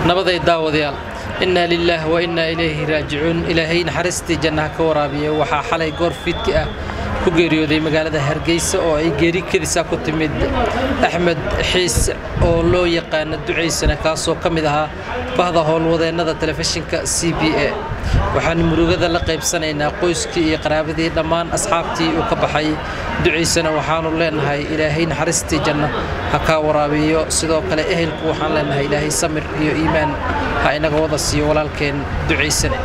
nabaday daawadayaal innaa lilaah wa innaa ilayhi raajicuun ilaahay naxariistii jannaha ka waraabiya waxaa xalay goor fiidki ah ku geeriyooday magaalada hargeysa oo ay geeri kelisaa ku timid axmed xiis oo loo yaqaana ducaysana kaasoo ka mid ahaa bahda howlwadeennada telefishinka c b a waxaan murugada la qaybsanaynaa qoyskii iyo qaraabadii dhammaan asxaabtii uu ka baxay ducaysana waxaanu leenahay ilaahay naxariistii janno ha kaa waraabiyo sidoo kale ehelku waxaan leenahay ilaahay samir iyo iimaan ha inaga wada siiyo walaalkeen ducaysane